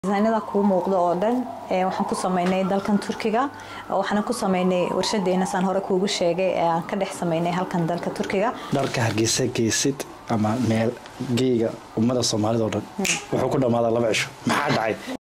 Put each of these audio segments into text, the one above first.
disaynada kuu muuqda oo dhan waxaan ku sameynay dalkan turkiga waxaana ku sameynay warshadeena saan hore kuugu sheegay ee aan ka dhex sameynay halkan dalka turkiga dharka hargeysa geysid ama meel geega ummada soomaalida oo dhan wuxuu ku dhammaadaa laba cisho maxaa dhacay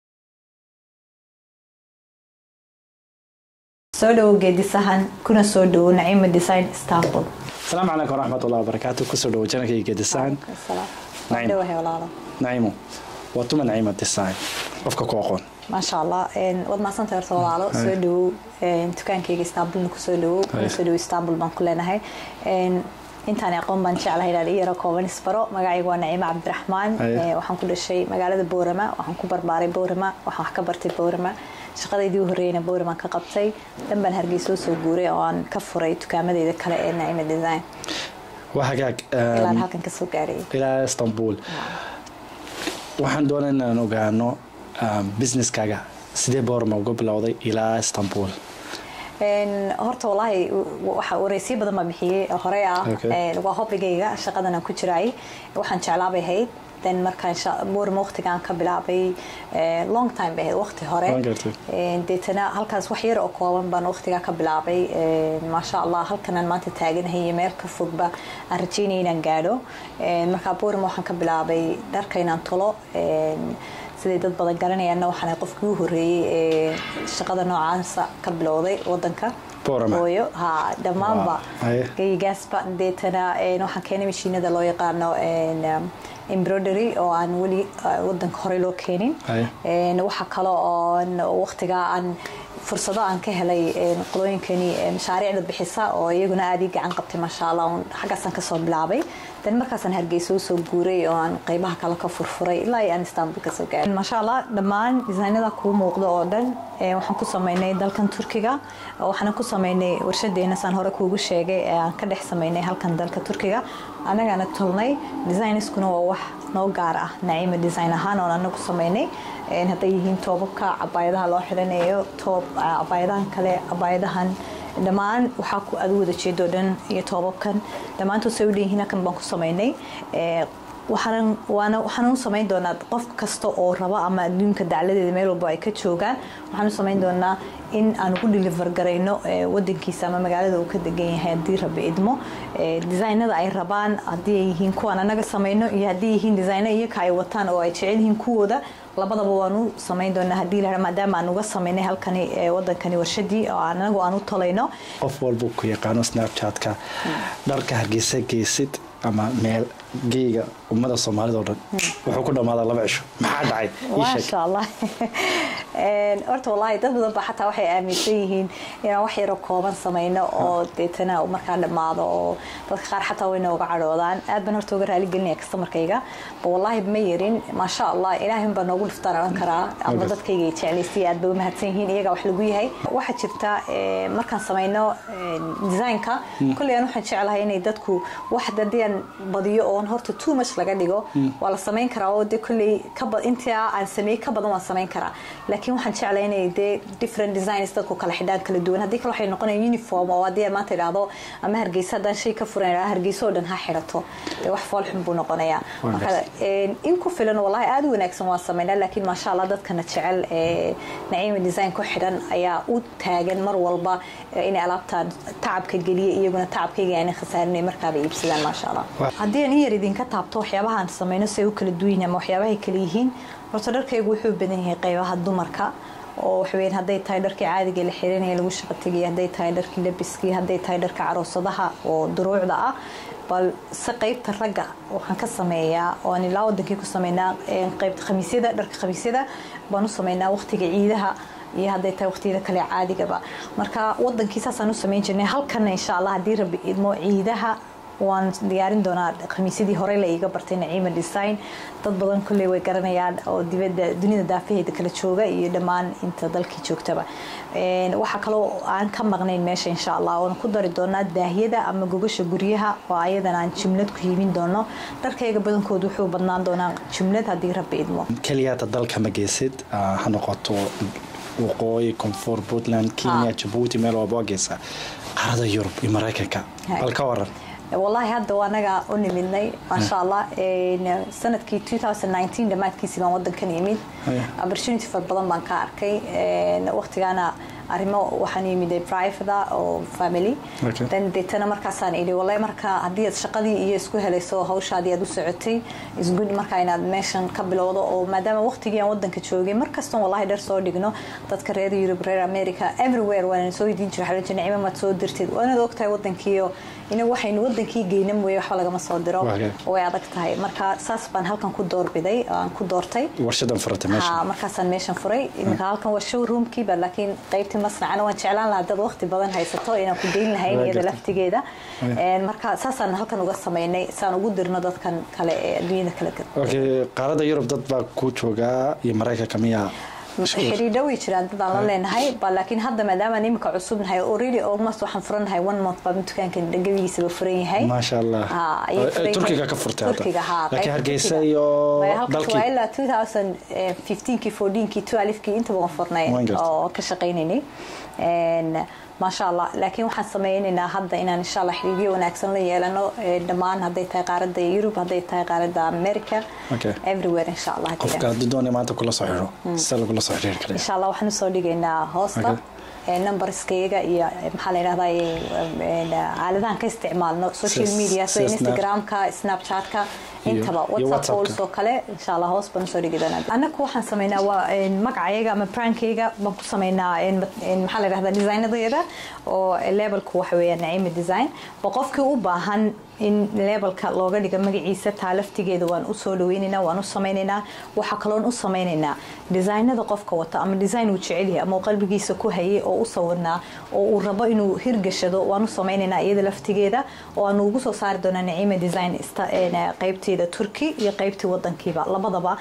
soo dhowow geedisahan kuna soo dhowow naciima design istanbul asalaamu calaykum waraxmatullahi wabarakaatu kusoo dhowo janalkayga geedisahan dhawahay walaalo naciimo waa tuma naciima design qofka ku aqoon maasha allah waad mahadsantay horta walaalo soo dhowow dukaankayga istanbulna kusoo dhowow kuna soo dhowow istanbul baan ku leenahay intaan aqoon baan jeclahay inaan iyaro kooban isbaro magacayga waa naciime cabdiraxmaan waxaan ku dhashay magaalada boorama waxaan ku barbaaray boorama waxaan wax ka bartay boorama shaqadaydii u horreeyna boorama ka qabtay dhan baan hargeysa soo guuray oo aan ka furay dukaamadeyda kale ee naciime design waa hagaag ilaa halkan kasoo gaarayay ilaa istanbul waxaan doonay inaan ogaano businesskaaga sidee boorama uga bilowday ilaa istanbul horta walaahi waxa wareysyo badan baa bixiyey horey ah waa hobbigayga shaqadan aan ku jiraay waxaan jeclaabay ahayd then markaan boorma waqtigaan ka bilaabay long time bay ahayd waqti hore deetana halkaas wax yar oo kooban baan waqtigaa ka bilaabay maasha allah halkanaan maanta taaganahay iyo meel ka fogba aan rajeynaya inaan gaadho markaa boorma waxaan ka bilaabay dharka inaan tolo siday dad badan garanayaanna waxaan qofkii u horreeyey ee shaqada noocaasa ka bilowday wadanka hooyo ha dhammaanba geygaasba deetana waxaan keenay mashiinada loo yaqaano embroidery oo aan weli wadanka horey loo keenin waxa kale oo waqtigaa aan fursado aan ka helay qolooyinkani mashaariicda bixisa oo iyaguna aad ii gacan qabtay maasha allah xaggaasaan kasoo bilaabay dan markaasaan hargeysa usoo guuray oo aan qeybaha kale ka furfuray ilaa aan istanbul kasoo gaaray maasha allah dhammaan disaynada kuu muuqda oo dhan waxaan ku sameynay dalkan turkiga waxaana ku sameynay warshadeena saan hore kuugu sheegay ee aan ka dhex sameynay halkan dalka turkiga annagaana tolnay designiskuna waa wax noo gaar ah naciima design ahaan oon anagu sameynay hadday yihiin toobabka cabaayadaha loo xidhanayo toob cabaayadahan kale cabaayadahan dhammaan waxaa ku adu wada jeedo dhan iyo toobabkan dhammaantood say u dhanyihiin halkan baan ku sameynay waxaan u samayn doonaa qof kasta oo raba ama adduunka dacladeeda meel walba ay ka joogaan waxaan u samayn doonaa in aan ugu deliver garayno wadankiisa ama magaalada uu ka degan yahay haddii rabi idmo designada ay rabaan haddii ay yihiin kuwaan anaga samayno iyo haddii yihiin designo iyaka ay wataan oo ay jecel yihiin kuwooda labadaba waan u samayn doonaa haddii la maadaama aan uga samaynay halkani wadankani warshadii oo anagu aan u talayno qof walba ku yaqaano snapchatka dharka hargeysa geysid ama meel geega ummada soomaalida oo dhan wuxuu ku dhammaadaa laba cisho maxaa dhacay maasha allah horta wallaahi dad badan ba xataa waxay aaminsan yihiin inaan wax yaro kooban samayno oo deetana markaa dhammaado oo dadka qaar xataa way nooga cadhoodaan aad baan horta uga raaligelinaya kastamarkayga ba wallaahi ma yarin maasha allah ilaahin baa noogu dhiftaan odhan karaa ama dadkayga ay jeclaystay aad bay u mahadsan yihiin iyagaa wax lagu yahay waxaa jirta markaan samayno designka kolley aan waxaan jeclahay inay dadku wax haddii aan badiyo oon horta too much laga dhigo waa la samayn karaa oo dee kolley intaa aan sameeyey ka badan waan samayn karaa laakiin waxaan jeclay inay dee different designs dadku kala xidhaan kala duwan haddii kale waxay noqonaya uniform oo haddii aan maanta idhaahdo ama hargeysa haddaan shay ka furan idhaahdo hargeysa oo dhan ha xidhato dee wax foolxun buu noqonayaa marka in ku filan wallahi aada u wanaagsan waan samaynaa laakiin maasha allah dadkana jecel ee naciima design ku xidhan ayaa u taagan mar walba inay alaabtaan tacabka geliya iyaguna tacabkayga aanay khasaarinay markaaba iibsadaan maasha allah haddii aan in yar idinka taabto waxyaabahaan samayno si ay u kala duwan ama waxyaabahay kala yihiin horta dharkaygu wuxuu badan yahay qaybaha dumarka oo waxweyn hadday tahay dharkii caadiga la xiranaya lagu shaqo tegaya hadday tahay dharkii labiskii hadday tahay dharka caroosadaha oo duruucda ah bal si qaybta ragga waxaan ka sameeyaa oo aan ilaa wadankii ku sameynaa qaybta khamiisyada dharka khamiisyada baan u sameynaa waqtiga ciidaha iyo hadday tahay waqtiyada kale caadigaba marka wadankii saasaan u samayn jirnay halkana insha allah haddii rabi idmo ciidaha waan diyaarin doonaa khamiisyadii hore la iiga bartay naciima design dad badan kolley way garanayaan oo dibadda dunida daafaheeda kala jooga iyo dhammaan inta dalkii joogtaba waxaa kaloo aan ka maqnayn meesha insha allah oon ku dari doonaa daahiyada ama gogasha guryaha oo ayadan aan jumlad ku hiibin doono dharkayga badankood wuxuu badnaan doonaa jumlad haddii rabbi idmo keliyaata dalka ma geysid ha noqoto waqooyi koonfur puntland kenya jabuuti meel walba waa geysaa qaarada yurub iyo maraykanka bal ka waran wallaahi hadda waa anaga u nimidnay maasha allah sanadkii dhammaadkiisii baan wadankan imid opportunity far badan baan ka arkay waqtigaana arrimo waxaan yimid private oo family then deetana markaasaan idhi wallahi marka haddii aad shaqadii iyo isku helayso hawshaadii aad u socotay isgood marka inaad meeshan ka bilowdo oo maadaama waqtigii aan wadanka joogay markastoon wallahi dhar soo dhigno dadka reer Europe reer America everywhere waan soo idiin jiray xalan nicmo ma soo dirtid waanaad ogtahay wadankiiyo inagu waxaynu wadankii geyna mooye waxba lagama soo diro way adag tahay marka saas baan halkan ku doorbiday aan ku doortay warshadan furatay meesha markaasaan meeshan furay iminka halkan waa showroomkii ba laakiin qaybtii masnacana waan jeclaan lahaa dad waqti badan haysato inaan ku geyn lahayn iyada laftigeeda marka saasaan halkan uga samaynay saan ugu dirno dadkan kale ee adduunyada kale okay qaarada yurub dad baa ku joogaa iyo maraykanka miyaa xiriidho way jiraan dadaan la leenahay ba laakiin hadda maadaama imika cusubnahay already almost waxaan furanahay one month baa dukaankan gabigiisaba furan yahay maasha allah turkiga ka furtay turkiga ha laakiin hargeysa iyo dalkii waa ilaa 2015kii 14kii 12kii intaba waan furnay oo ka shaqaynaynay maasha allah laakiin waxaan sameynaynaa hadda inaan insha allah xiriiryo wanaagsan la yeelano dhammaan hadday tahay qaaradda yurub hadday tahay qaaradda america everywhere insha allah qofka haddii doonay maanta kula soo xiro sida lagula soo xiriiri kara insha allah waxaan usoo dhigaynaa hoosta numberskayga iyo maxaa la yidhahdaa aaladahan ka isticmaalno social media sida instagramka snapchatka intaba whatsapp calls oo kale insha allah hoos baan usoo dhigi doonaa annaku waxaan sameynaa waa magacayaga ama brandkayga baan ku sameynaa maxaa la yidhahdaa designadeeda oo levelku waxa weeyaan naciima design ba qofkii u baahan in levelka looga dhigo magaciisa taa laftigeeda waan usoo dhaweynaynaa waan u sameynaynaa waxaa kaloon u sameynaynaa designada qofka wata ama design uu jecelyahay ama uu qalbigiisa ku hayay oo u sawirnaa oo uu rabo inuu hirgashado waan u sameynaynaa iyada laftigeeda oo aanu ugu soo saari doonaa naciima design qaybteeda turki iyo qaybtii wadankiiba labadaba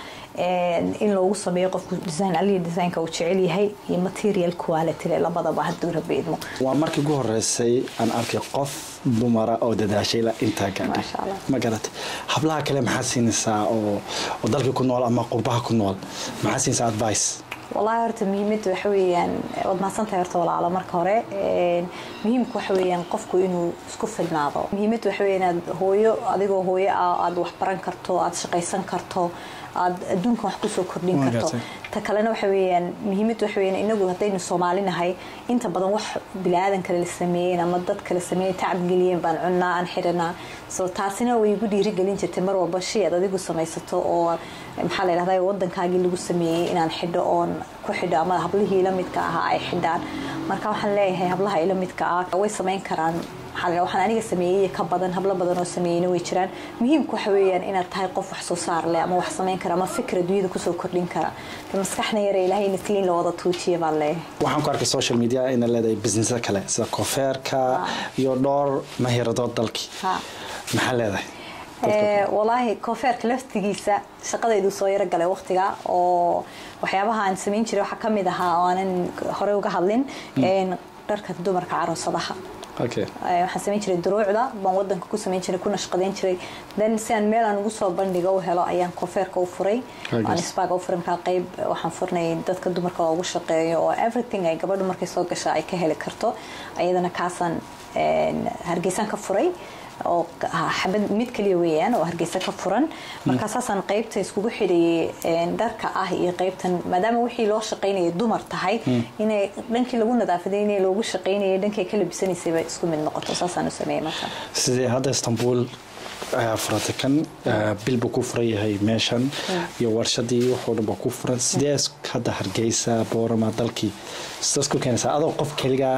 in loogu sameeyo qofku design aliya designka uu jecel yahay iyo material quality labadaba hadduu rabo idmo waa markii ugu horeysay aan arkay qof dumara oo dadaashay la intaa gaadhay ma garatay hablaha kale maxaa siinaysaa oo dalkii ku nool ama qurbaha ku nool maxaa siinaysaa advice wallaahi horta muhiimadda waxa weeyaan waad mahadsantahay horta walaalo marka hore muhiimka waxa weeyaan qofku inuu isku filnaado muhiimadda waxa weeyaan inaad hooyo adigoo hooyo ah aad wax baran karto aad shaqaysan karto aad adduunkan wax kusoo kordhin karto ta kalena waxa weeyaan muhiimadda waxa weeyaan inagu haddaynu soomaalinahay inta badan wax bilaadan kale la sameeyeen ama dad kale sameeyeen tacab geliyeen baan cunnaa aan xiranaa so taasina way igu dhiirigelin jirtay mar walba shay aad adigu samaysato oo maxaa la yidhahdaa wadankaagii lagu sameeyey inaan xidho oon ku xidho ama hablihii la midka ahaa ay xidhaan marka waxaan leeyahay hablaha ila midka ah way samayn karaan waxaan aniga sameeyey ka badan hablo badan oo sameeyeyna way jiraan muhiimku waxa weeyaan inaad tahay qof wax soo saar leh ama wax samayn kara ama fikra dunyada kusoo kordhin kara maskaxna yare ilaahay nasliin la wada tuujiya baan leeyahay waxaan ku arkay social media inay leedahay businessa kale sida koofeerka iyo dhowr mahiradood dalkii maxaa leedahay walaahi koofeerka laftigiisa shaqadaydu soo yaro galay waqtiga oo waxyaabaha aan samayn jiray waxaa kamid ahaa oo aanan horey uga hadlin dharka dumarka caroosadaha waxaan samayn jiray duruucda baan wadanka ku samayn jiray kuna shaqadayn jiray then si aan meel aan ugu soo bandhiga u helo ayaan koofeerka u furay aan isbaaga u furay markaa qayb waxaan furnay dadka dumarka loogu shaqeeyo oo everything ay gabadhu markay soo gasha ay ka heli karto ayadana kaasaan hargeysaan ka furay oo xabad mid kaliya weeyaan oo hargeysa ka furan markaa saasaan qaybta iskugu xidhayay dharka ah iyo qaybtan maadaama wixii loo shaqaynayay dumar tahay inay dhankii lagu nadaafaday inay loogu shaqaynayay dhankay ka labisanaysayba isku mid noqoto saasaan u sameeyay marka sidee hadda istanbul ayaa furatay kan bil buu ku furan yahay meeshan iyo warshadii wuxuu dhan baa ku furan sidee hadda hargeysa boorama dalkii sidaas ku keenaysaa adoo qof keligaa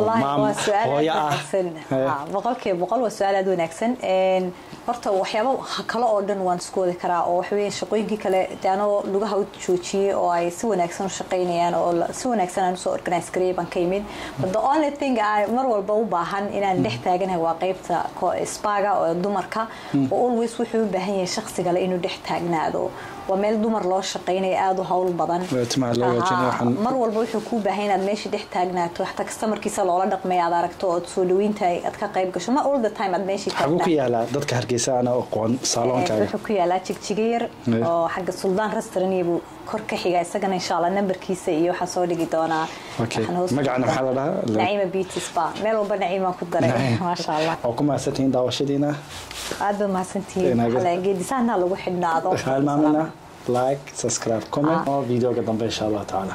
hooyo ah boqolkiiba boqol waa su-aal aad wanaagsan horta waxyaaba kale oo dhan waan isku wadi karaa oo waxaweya shaqooyinkii kale de anoo lugaha u joojiyey oo ay si wanaagsan u shaqaynayaan oo si wanaagsan aan usoo organise gareeyay baan ka yimid but the only thing aan mar walba u baahan inaan dhex taaganahay waa qaybta spaga oo dumarka oo always wuxuu u baahan yahay shaqsigale inuu dhex taagnaado waa meel dumar loo shaqaynaya aada u hawl badan timaha loo hagaajinayo Aha, waxaan- mar walba wuxuu kuu baahan inaad meesha dhex taagnaato xataa kastamarkiisa loola dhaqmaya aad aragto ood soo dhaweynta aad ka qayb gasho ma all the time aad meeshii xaguu ku taagnaato yaalaa dadka hargeysa ana aqoon Ee, saaloonkaaga wuxuu ku yaalaa jigjiga yar Eh. oo xagga suldaan restaurant buu kor ka xiga isagana insha allah nambarkiisa iyo waxaa soo dhigi doonaa Okay. Waxaan hoos- Magacana maxaa la dhahaa? naciima beauty spa meel walba naciimaan ku daray maasha allah oo ku mahadsantihiin daawashadiina aad ba mahadsantihiin Inaga- Waxaa la- geedisaanaa lagu xidhnaado halmaamina like subscribe comment oo videoga dambe insha allah tacaala